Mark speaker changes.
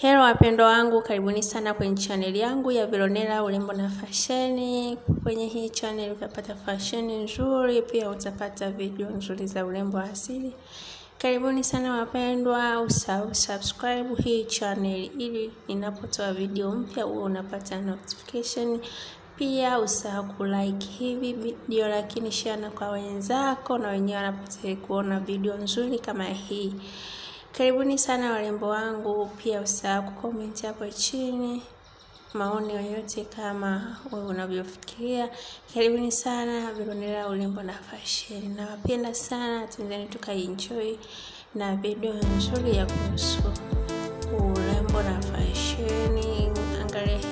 Speaker 1: Hello wapendwa wangu, karibuni sana kwenye chaneli yangu ya Vilonela urembo na fasheni. Kwenye hii channel utapata fasheni nzuri, pia utapata video nzuri za urembo wa asili. Karibuni sana wapendwa, usahau subscribe hii channel ili ninapotoa video mpya uwe unapata notification. Pia usahau kulike hivi video, lakini share na kwa wenzako na wenyewe wanapata kuona video nzuri kama hii. Karibuni sana warembo wangu, pia usahau kukomenti hapo chini maoni yoyote kama wewe unavyofikiria. Karibuni sana Vilonela urembo na fasheni, nawapenda sana, tendeni tukaenjoy na video nzuri ya kuhusu urembo na fasheni. Angalia